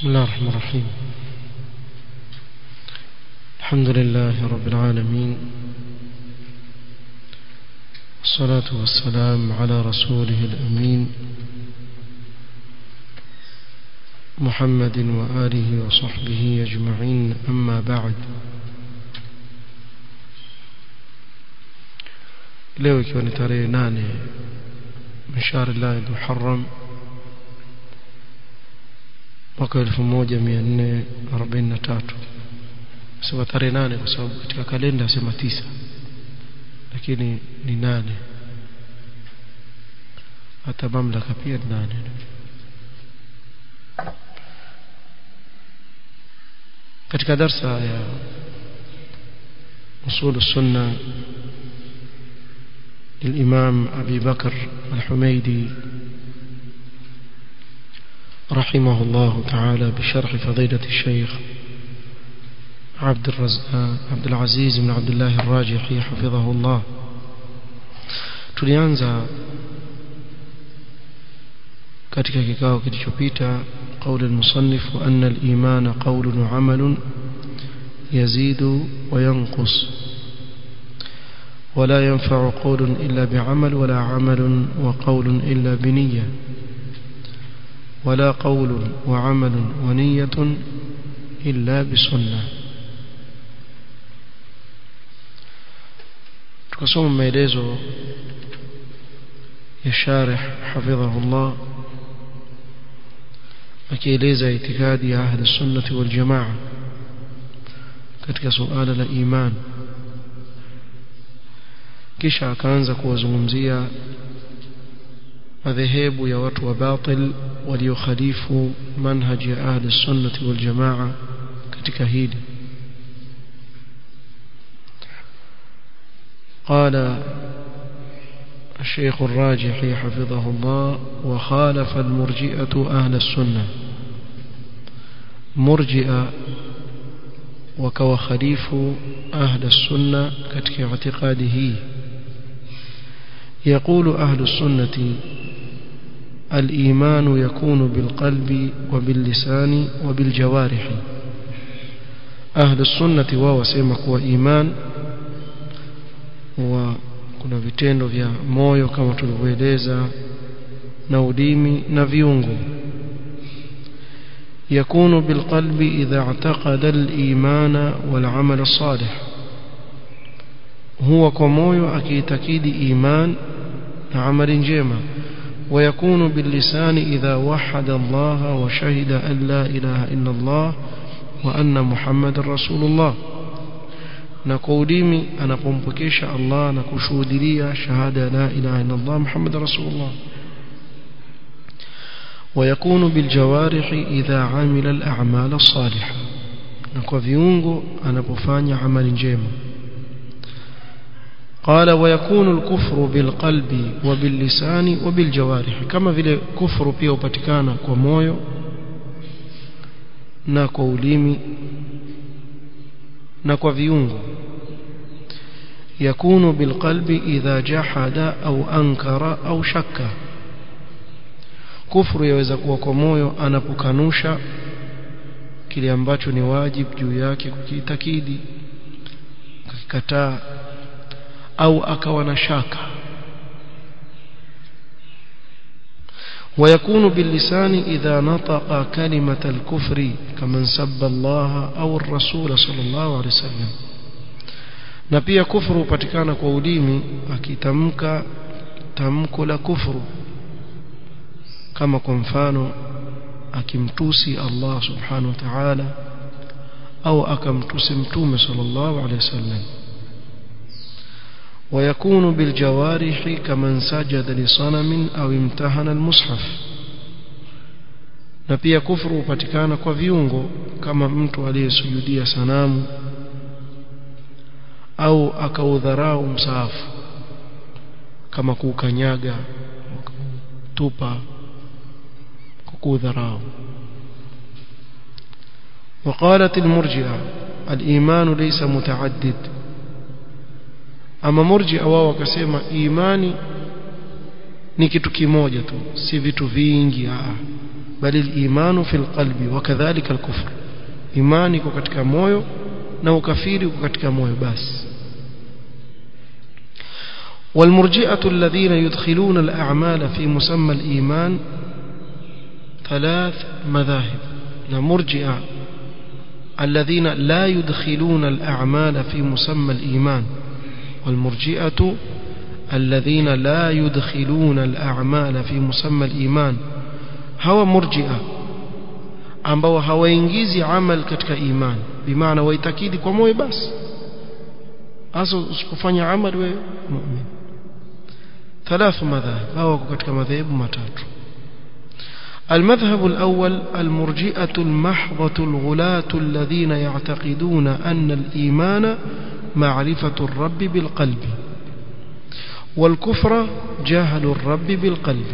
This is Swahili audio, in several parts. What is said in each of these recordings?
بسم الله الرحمن الرحيم الحمد لله رب العالمين والصلاة والسلام على رسوله الأمين محمد وآله وصحبه أجمعين أما بعد leo ikiwa ni tarehe nane mshahari llahi muharram mwaka elfu moja mia nne arobaini na tatu sema tarehe nane kwa sababu katika kalenda asema tisa lakini ni nane hata mamlaka pia ni nane katika darsa ya usul sunna للإمام أبي بكر الحميدي رحمه الله تعالى بشرح فضيلة الشيخ عبد الرزاق عبد العزيز بن عبد الله الراجحي حفظه الله tulianza katika kikao kilichopita قول المصنف أن الإيمان قول وعمل يزيد وينقص ولا ينفع قول إلا بعمل ولا عمل وقول إلا بنية ولا قول وعمل ونية إلا بسنة tukasoma maelezo ya sharih hafidhahullah akieleza itikadi ya ahli sunnati wal jamaa katika suala la iman kisha akaanza kuwazungumzia madhehebu ya watu wa batil waliokhalifu manhaji ya ahli sunnati wal jamaa katika hili قال الشيخ الراجحي حفظه الله وخالف المرجئة أهل السنة مرجئة وكو خليف أهل السنة كتك اعتقاده يقول أهل السنة الإيمان يكون بالقلب وباللسان وبالجوارح أهل السنة وهو سيمك وإيمان وكنا vitendo vya moyo kama tulivyoeleza na ulimi na viungo يكون بالقلب إذا اعتقد الإيمان والعمل الصالح هو كمويو أكيتكيد إيمان عمل جيما ويكون باللسان إذا وحد الله وشهد أن لا إله إلا الله وأن محمد رسول الله نقوليمي أنا قمبكيش الله نكشود لي شهادة لا إله إلا الله محمد رسول الله ويكون بالجوارح إذا عمل الأعمال الصالحة نكو viungo anapofanya amali njema قال ويكون الكفر بالقلب وباللسان وبالجوارح كما vile kufuru pia upatikana kwa moyo na kwa ulimi na kwa viungo يكون بالقلب إذا جحد أو أنكر أو شك kufuru yaweza kuwa kwa moyo anapokanusha kile ambacho ni wajibu juu yake kukiitakidi akikataa au akawa na shaka ويكون باللسان إذا نطق كلمة الكفر كمن سب الله أو الرسول صلى الله عليه وسلم na pia kufuru hupatikana kwa ulimi akitamka tamko la kufuru kama kwa mfano akimtusi Allah subhanahu wa ta'ala au akamtusi mtume sallallahu alayhi wasallam ويكون بالجوارح كمن سجد لصنم أو امتهن المصحف na pia kufuru hupatikana kwa viungo kama mtu aliyesujudia sanamu au akaudharau msaafu kama kuukanyaga tupa كودراو وقالت المرجئة الإيمان ليس متعدد أما مرجئة وهو كسيما إيماني ni kitu kimoja tu si vitu vingi ah bali imanu fil qalbi wa kadhalika al-kufr imani iko katika moyo na ukafiri uko katika moyo basi والمرجئة الذين يدخلون الأعمال في مسمى الإيمان ثلاث مذاهب المرجئة الذين لا يدخلون الأعمال في مسمى الإيمان والمرجئة الذين لا يدخلون الأعمال في مسمى الإيمان هو مرجئة ambao hawaingizi amal katika iman bimaana waitakidi kwa moyo basi hasa usipofanya amal wewe mu'min ثلاث مذاهب هو katika madhehebu matatu المذهب الأول المرجئة المحضة الغلاة الذين يعتقدون أن الإيمان معرفة الرب بالقلب والكفر جهل الرب بالقلب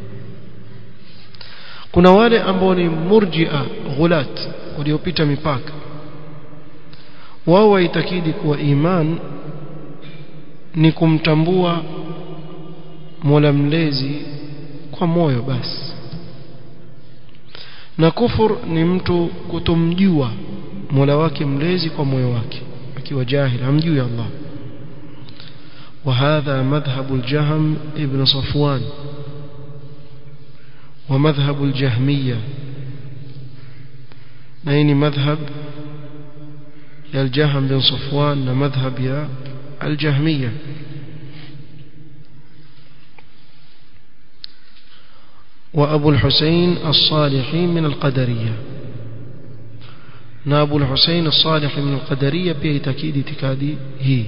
kuna wale ambao ni murjia ghulat waliopita mipaka wao waitakidi kuwa iman ni kumtambua Mola mlezi kwa moyo basi na kufur ni mtu kutomjua Mola wake mlezi kwa moyo wake akiwa jahil hamjui Allah وهذا مذهب الجهم ابن صفوان ومذهب الجهمية نين مذهب يا الجهم بن صفوان ومذهب يا الجهمية وأبو الحسين الصالحي من القدرية نابو الحسين الصالح من القدرية بيه تكيد تكادي هي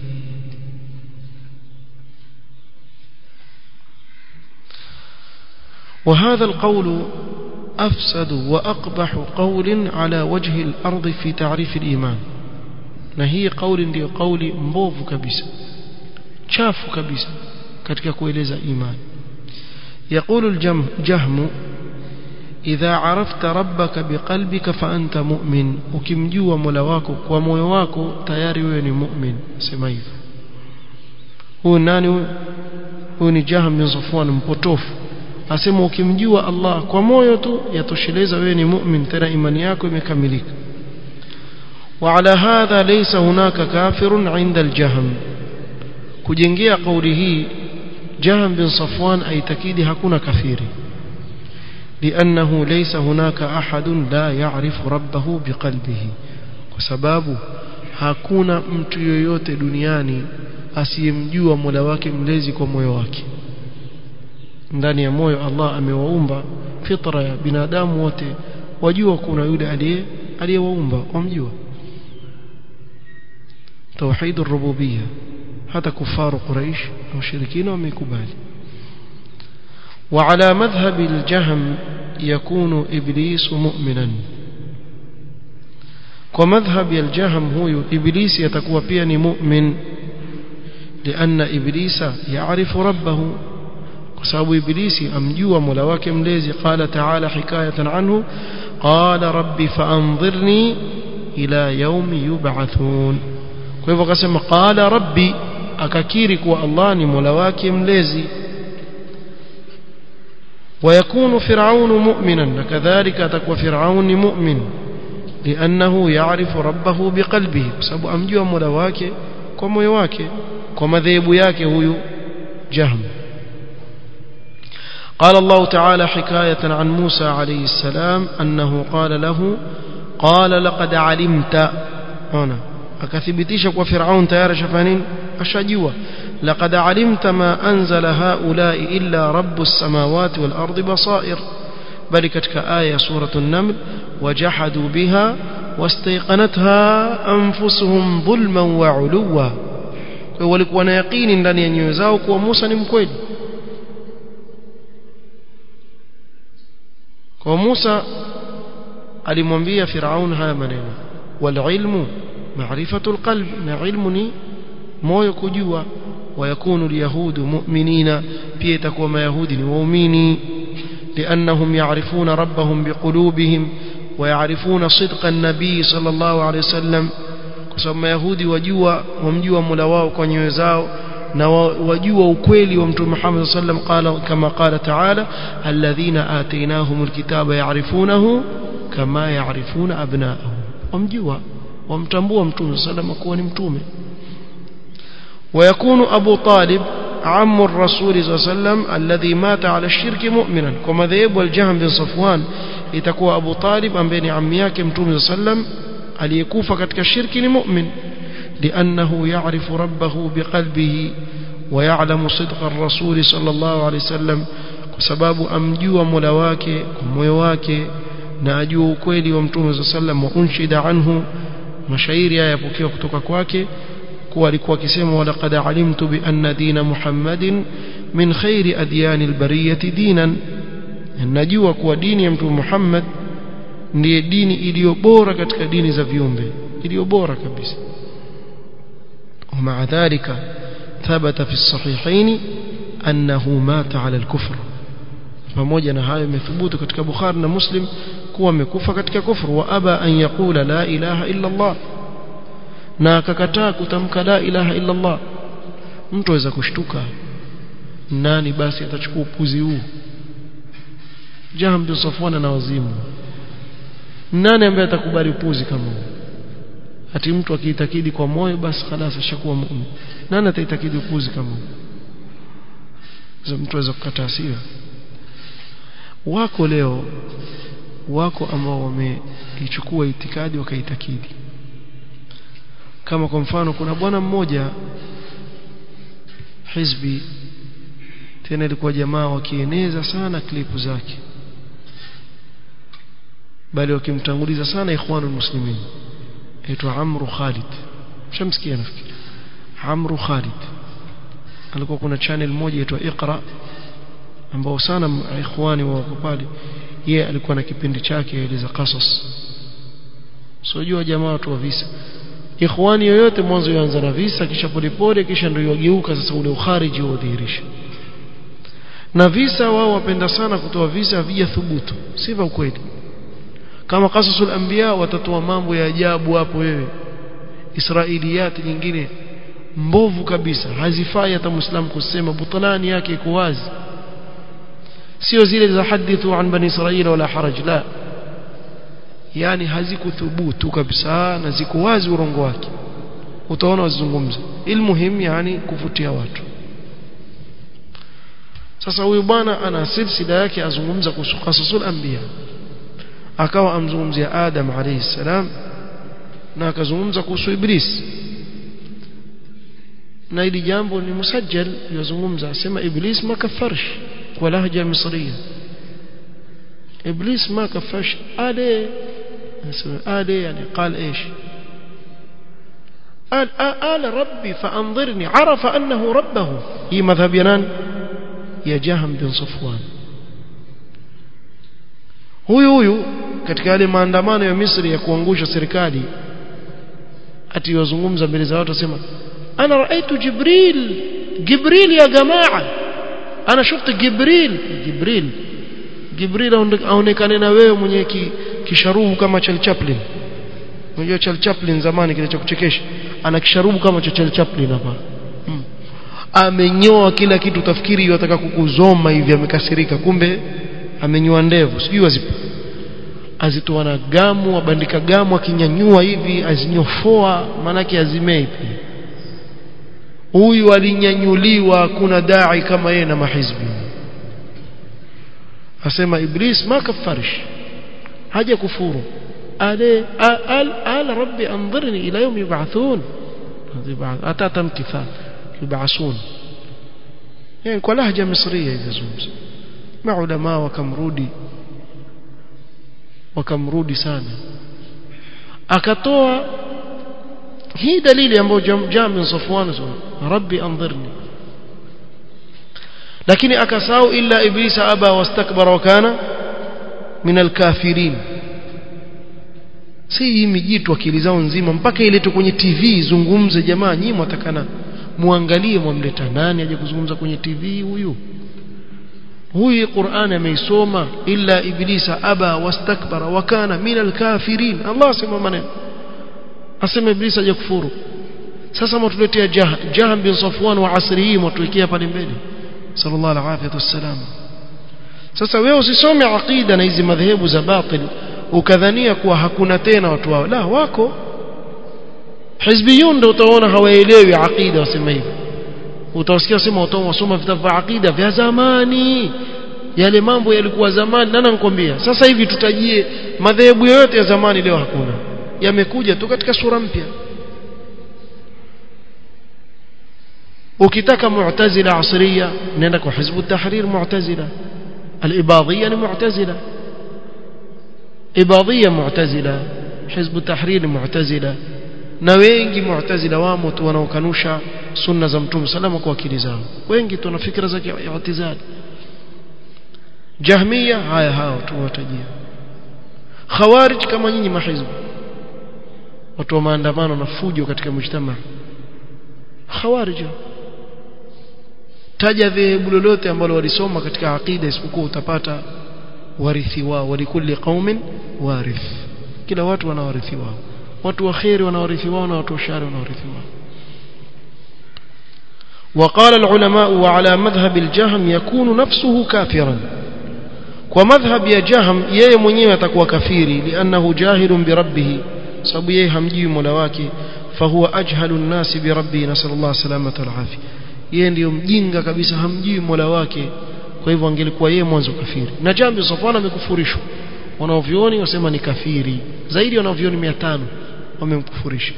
وهذا القول أفسد وأقبح قول على وجه الأرض في تعريف الإيمان نهي قول دي قول مبوف كبسة شاف كبسة katika kueleza imani يقول الجهم إذا عرفت ربك بقلبك فأنت مؤمن ukimjua Mola wako kwa moyo wako tayari wewe ni mu'min sema hivyo huyu nani huyu huyu ni Jahm bin Safwan mpotofu asema ukimjua Allah kwa moyo tu yatosheleza wewe ni mu'min tena imani yako imekamilika وعلى هذا ليس هناك كافر عند الجهم kujengea kauli hii جهم بن صفوان أي تكيد هكونا كثير لأنه ليس هناك أحد لا يعرف ربه بقلبه وسباب hakuna mtu yoyote duniani asiyemjua Mola wake mlezi kwa moyo wake ndani ya moyo Allah amewaumba fitra ya binadamu wote wajua kuna yule aliye aliyewaumba wamjua tauhid ar-rububiyyah hata kufaru quraish mushirikina wamekubali وعلى مذهب الجهم يكون إبليس مؤمنا ومذهب الجهم هو إبليس يتكوى بيني مؤمن لأن إبليس يعرف ربه وسبب إبليس أمجوى ملواك مليزي قال تعالى حكاية عنه قال ربي فأنظرني إلى يوم يبعثون كيف قسم قال ربي akakiri kuwa Allah ni Mola wake mlezi ويكون فرعون مؤمنا كذلك تكون فرعون مؤمن لأنه يعرف ربه بقلبه بسبب أمجوا مولا wake kwa moyo wake kwa madhehebu yake huyu Jahm قال الله تعالى حكاية عن موسى عليه السلام أنه قال له قال لقد علمت هنا akathibitisha kwa Firaun tayari shafanini ashajua laqad alimta ma anzala haula'i illa rabbus samawati wal ardi basair bali katika aya suratul naml wajahadu biha wastayqanatha anfusuhum dhulman wa uluwa kwa walikuwa na yaqini ndani ya nyoyo zao kuwa Musa ni mkweli kwa Musa alimwambia Firaun haya maneno wal ilmu معرفة القلب علمني moyo kujua ويكون اليهود مؤمنين pia itakuwa mayahudi ni waumini لأنهم يعرفون ربهم بقلوبهم ويعرفون صدق النبي صلى الله عليه وسلم kwa sababu mayahudi wajua wamjua Mola wao kwa nyoyo zao na wajua ukweli wa mtume Muhammad sallam qala kama qala ta'ala alladhina atainahumul kitaba ya'rifunahu kama ya'rifuna abna'ahum wamjua wamtambua mtume sallam kuwa ni mtume ويكون أبو طالب عم الرسول صلى الله عليه وسلم الذي مات على الشرك مؤمنا كما ذهب والجهم بن صفوان itakuwa Abu Talib ambaye ni ammi yake Mtume sallam aliyekufa katika shirki ni mu'min لأنه يعرف ربه بقلبه ويعلم صدق الرسول صلى الله عليه وسلم بسبب أمجوا ملواك وميواك ناجوا ukweli wa Mtume صلى الله عليه وسلم وانشد عنه mashairi haya yapokewa kutoka kwake kuwa alikuwa akisema walaqad alimtu bi anna dina Muhammadin min khairi adyani albariyati dinan najua kuwa dini ya mtume Muhammad ndiye dini iliyo bora katika dini za viumbe iliyo bora kabisa ومع ذلك ثبت في الصحيحين أنه مات على الكفر pamoja na hayo imethubutu katika Bukhari na Muslim kuwa amekufa katika kufru wa aba an yaqula la ilaha illa Allah na akakataa kutamka la ilaha illa Allah mtu aweza kushtuka nani basi atachukua upuzi huu Jahm bin Safwan na wazimu nani ambaye atakubali upuzi kama huu ati mtu akiitakidi kwa moyo basi خلاص ashakuwa muumini nani ataitakidi upuzi kama huu mtu aweza kukataa sio wako leo wako ambao wameichukua itikadi wakaitakidi kama kwa mfano kuna bwana mmoja hizbi tena ilikuwa jamaa wakieneza sana klipu zake bali wakimtanguliza sana ikhwanul muslimin aitwa Amru Khalid mshamsikia nafikiri Amru Khalid alikuwa kuna channel moja inaitwa Iqra ambao sana ikhwani wako pale yeye alikuwa na kipindi chake eleza qasas sio jamaa watu wa visa ikhwani yoyote mwanzo yaanza na visa kisha polepole kisha ndio yageuka sasa ule ukhariji udhihirisha na visa wao wapenda sana kutoa visa vya thubutu si vya ukweli kama qasasul anbiya watatoa mambo ya ajabu hapo wewe israiliyati nyingine mbovu kabisa hazifai hata muislamu kusema butalani yake iko wazi sio zile za hadithu an bani israila wala haraj la yani hazikuthubutu kabisa na ziko wazi urongo wake utaona wazungumza ilmuhim yani kuvutia watu sasa huyu bwana ana silsila yake azungumza kuhusu qasasul anbiya akawa amzungumzia Adam alayhi salam na akazungumza kuhusu Iblis na ili jambo ni musajjal yazungumza asema Iblis ma kafarsh kwa lahja misriya Iblis ma kafarsh ale ale yani قال ايش قال آل ربي فأنظرني عرف أنه ربه هي مذهب ينان يا جهم بن صفوان huyu huyu katika yale maandamano ya Misri ya kuangusha serikali ati wazungumza mbele za watu wasema ana raaitu jibril jibril ya jamaa ana shufta jibril jibril jibril aonekane na wewe mwenye ki, kisharubu kama Charlie Chaplin unajua Charlie Chaplin zamani kile cha kuchekesha ana kisharubu kama cha Charlie Chaplin hapa hmm. amenyoa kila kitu tafikiri yataka kukuzoma hivi amekasirika kumbe amenyoa ndevu sijui wazipo azitoa na gamu abandika gamu akinyanyua hivi azinyofoa manake azimei pia huyu alinyanyuliwa kuna dai kama yeye na mahizbi asema iblis ma kafarish haja kufuru ale al al rabbi anzirni ila yawm yub'athun atata mtithal yub'asun yani kwa lahja misriya yazungumza maulama wakamrudi wakamrudi sana akatoa hii dalili ambayo Jami Safwan rabbi anzirni lakini akasahau illa iblisa aba wastakbara wa kana min alkafirin si hii mijitu akili zao nzima mpaka iletwe kwenye TV zungumze jamaa nyinyi mwatakana muangalie mwamleta nani aje kuzungumza kwenye TV huyu huyu Qur'an ameisoma illa iblisa aba wastakbara wa kana min alkafirin Allah asema maneno asema iblisa hajakufuru sasa mtuletea jah, jahm bin safwan wa asri hii mtuwekea pale mbele sallallahu alaihi wasallam sasa wewe usisome aqida na hizi madhehebu za batil ukadhania kuwa hakuna tena watu wao la wako hizbiyun ndio utaona hawaelewi aqida wasema hivi utawasikia wasema watu wasoma vitabu vya aqida vya zamani yale mambo yalikuwa zamani nani anakuambia sasa hivi tutajie madhehebu yote ya zamani leo hakuna yamekuja tu katika sura mpya ukitaka mu'tazila asriya nenda kwa hizbu tahrir mu'tazila al-ibadiyya ni mu'tazila ibadiyya mu'tazila hizbu tahrir mu'tazila na wengi mu'tazila wamo tu wanaokanusha sunna za mtume salama kwa akili zao wengi tu na fikra za i'tizali jahmiya haya hao tu watajia khawarij kama nyinyi mahizbu watu wa maandamano na fujo katika mujtama khawarij taja dhehebu lolote ambalo walisoma katika aqida isipokuwa utapata warithi wao walikulli qaumin warith kila watu wana warithi wao watu wa khairi wana warithi wao na watu wa shari wana warithi wao وقال العلماء وعلى مذهب الجهم يكون نفسه كافرا ومذهب يا جهم yeye mwenyewe atakuwa kafiri لانه جاهل بربه sababu yeye hamjui Mola wake fahuwa ajhalu nnasi birabbi nasallallahu salamata alafia yeye ndiyo mjinga kabisa hamjui Mola wake kwa hivyo angelikuwa yeye mwanzo kafiri na jambo Safwan amekufurishwa wanaovioni wasema ni kafiri zaidi wanaovioni 500 wamemkufurisha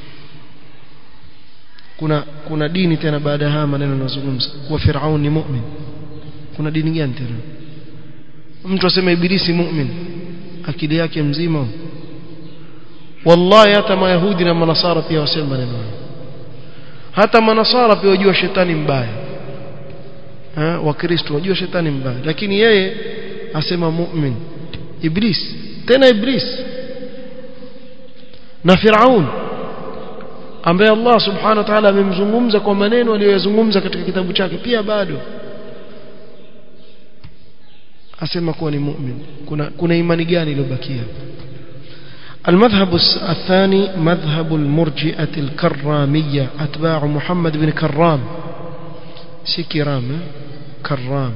kuna kuna dini tena baada ya haya maneno yanazungumza kuwa Firaun ni mu'min kuna dini gani tena mtu asema ibilisi mu'min akili yake mzima wallahi hata mayahudi na manasara pia wasema maneno hata manasara pia wajua shetani mbaya eh wakristo wajua shetani mbaya lakini yeye asema mu'min iblis tena iblis na firaun ambaye Allah subhanahu wa ta'ala amemzungumza kwa maneno aliyozungumza katika kitabu chake pia bado asema kuwa ni mu'min kuna kuna imani gani iliyobakia المذهب الثاني مذهب المرجئة الكرامية أتباع محمد بن كرام سي كرام كرام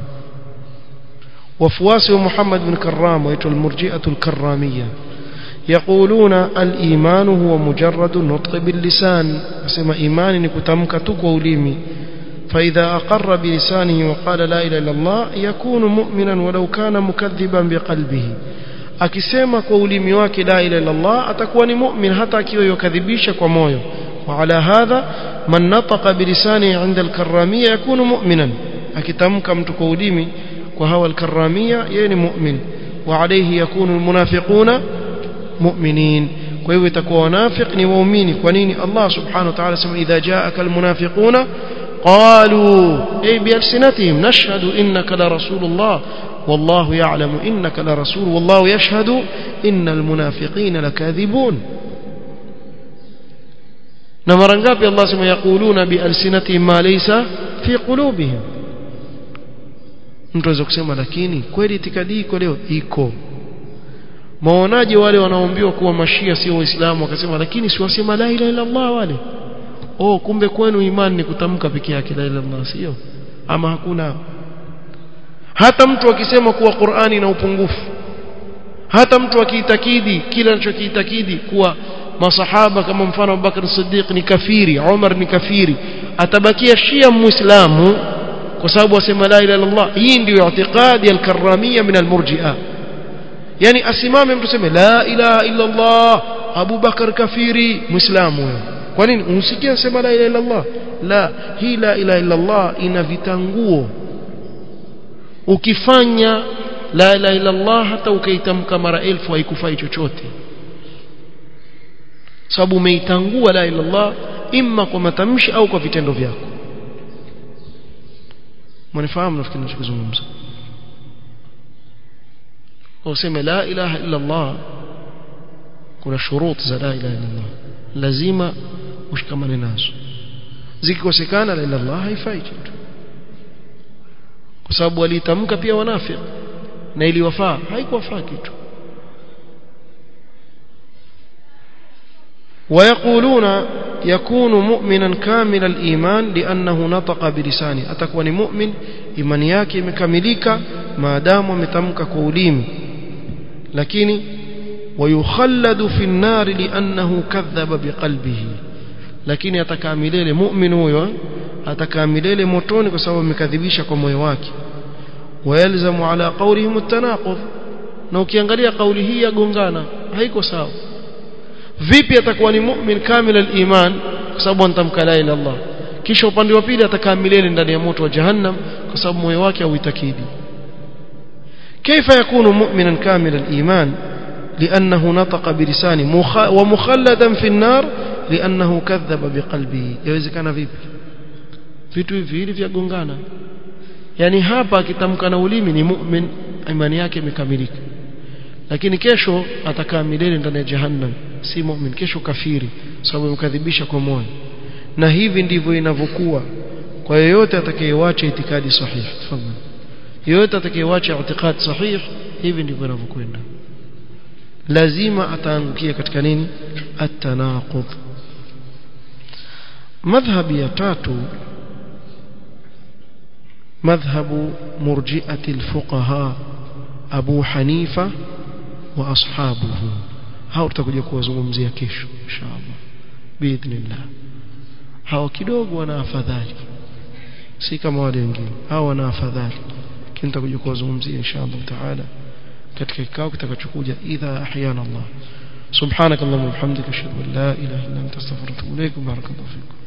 وفواس محمد بن كرام ويتو المرجئة الكرامية يقولون الإيمان هو مجرد نطق باللسان اسمى إيمان نكتمك تقوليمي فإذا أقر بلسانه وقال لا إله إلا الله يكون مؤمنا ولو كان مكذبا بقلبه akisema kwa ulimi wake la ilaha illa Allah atakuwa ni mu'min hata akiwa yokadhibisha kwa moyo وعلى هذا من نطق بلسانه عند الكرامية يكون مؤمنا akitamka mtu kwa ulimi kwa hawa alkaramia yeye ni mu'min وعليه يكون المنافقون مؤمنين kwa hivyo itakuwa wanafiq ni waumini kwa nini Allah subhanahu wa ta'ala sema idha ja'aka almunafiquna qalu ay bi alsinatihim nashhadu innaka la rasulullah والله يعلم إنك لرسول والله يشهد إن المنافقين لكاذبون نمر ngapi Allah sema yaquluna bi alsinatihim ma laysa fi qulubihim mtu aweza kusema lakini kweli itikadi iko leo iko maonaje wale wanaoambiwa kuwa mashia sio waislamu wakasema lakini si wasema la ilaha illa Allah wale oh kumbe kwenu imani ni kutamka peke yake la ilaha illa Allah sio ama hakuna hata mtu akisema kuwa Qur'ani ina upungufu hata mtu akiitakidi kila anachokiitakidi kuwa masahaba kama mfano Abubakar Siddiq ni kafiri Umar ni kafiri atabakia shia muislamu kwa sababu asema la ilaha illallah hii ndio i'tiqadi al-karramia min al-murji'a yani asimame mtu seme la ilaha illallah Abu Bakar kafiri muislamu kwa nini unsikia sema la ilaha illallah la hii la ilaha illallah ina vitanguo ukifanya la ilaha illa Allah hata ukaitamka mara elfu haikufai chochote sababu umeitangua la ilaha illallah imma kwa matamshi au kwa vitendo vyako mnifahamu nafikiri ninachozungumza useme la ilaha illa Allah kuna shurut za la ilaha illa Allah lazima ushikamane nazo zikikosekana la ilaha illallah haifai kitu kwa sababu walitamka pia wanafiki na iliwafaa haikuwafaa kitu ويقولون يكون مؤمنا كامل الإيمان لأنه نطق بلسانه أتكون مؤمن إيمان yake imekamilika maadamu ametamka kwa ulimi lakini ويخلد في النار لأنه كذب بقلبه lakini atakaa milele mu'min huyo atakaa milele motoni kwa sababu amekadhibisha kwa moyo wake wayalzamu ala qawlihim at-tanaqud na ukiangalia kauli hii yagongana haiko sawa vipi atakuwa ni mu'min kamil al-iman kwa sababu antamka la ilaha Allah kisha upande wa pili atakaa milele ndani ya moto wa jahannam kwa sababu moyo wake hauitakidi كيف يكون مؤمنا كامل الإيمان لأنه نطق بلسانه ومخلدا في النار لأنه كذب بقلبه يوزكana vipi vitu hivi hivi vyagongana yani hapa akitamka na ulimi ni mu'min imani yake imekamilika lakini kesho atakaa milele ndani ya jahannam si mu'min kesho kafiri sababu mkadhibisha kwa moyo na hivi ndivyo inavyokuwa kwa yeyote atakayewacha itikadi sahihi tafadhali yeyote atakayewacha itikadi sahihi hivi ndivyo inavyokwenda lazima ataangukia katika nini at-tanaqud madhhabi ya tatu madhhabu murji'ati al-fuqaha Abu Hanifa wa ashabuhu hao tutakuja kuwazungumzia kesho inshallah biidhnillah hao kidogo wana afadhali si kama wale wengine hao wana afadhali lakini tutakuja kuwazungumzia inshallah taala katika kikao kitakachokuja idha ahyana Allah subhanakallahumma wa bihamdika ashhadu an la ilaha illa anta astaghfiruka wa atubu ilaik barakallahu fikum